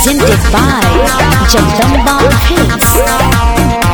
presented by Jagdamba Films.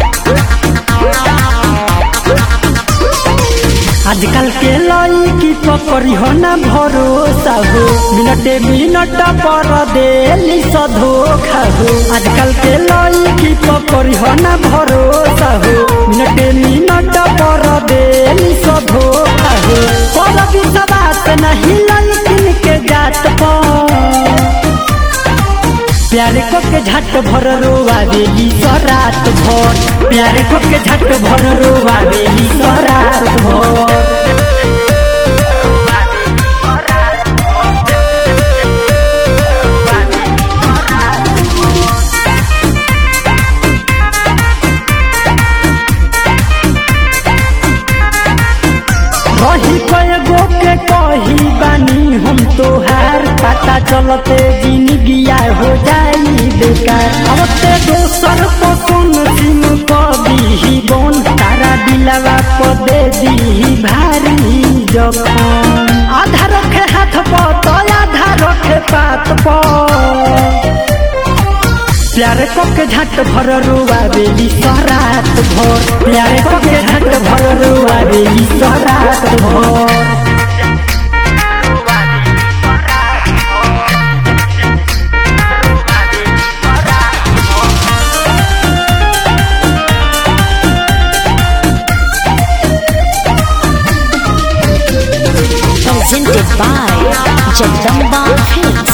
आजकल के लड़की पकड़ी हो ना भरोसा हो मिनटे मिनट पर देली स धोखा हो आजकल के लड़की पकड़ी हो ना भरोसा हो मिनटे मिनट पर देली स धोखा हो पर विश्वास नहीं लड़किन के जात पर प्यारे को के झट भर रोवा बेली रात भर प्यारे को के झट भर रोवा बेली रात भर रही कएगो के कही बानी हम तोहार पता चलते जिंदगिया हो जाई बेकार अब ते दोसर पसंद सिम कभी बन तारा दिलवा को दे दी भारी जखन आधा रखे हाथ पर तो आधा रखे पात पर प्यारे को के झट भर रुआ बेली सरात भर प्यारे को के झट भर रुआ बेली सरात भर Presented by Jagdamba Films.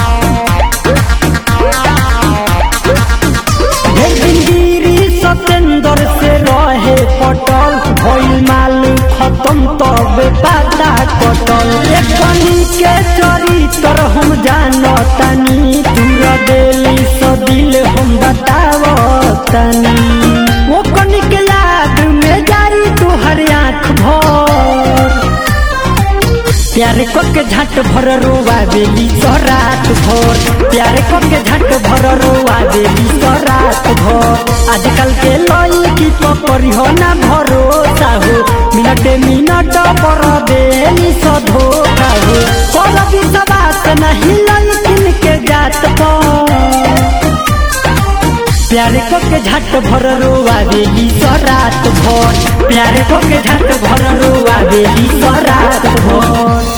गिरी सतेंद्र से रहे पटल भइल माल खत्म तब पता कटल एकनी के चरित्र हम जानतानी दूर देली स दिल हम बतावतानी वो कनी के याद में जाई तुहर आँख भर प्यारे को के झट भर रोवा बेली रात भर प्यारे को के झट भर रोवा बेली रात भर आजकल के लड़की पकड़ी हो ना भरोसा हो मिनटे मिनट पर बेली स धोखा हो पर विश्वास नहीं लड़किन के जात पर प्यारे को के झट भर रोवा बेली रात भर प्यारे को के झट भर रोवा बेली रात भर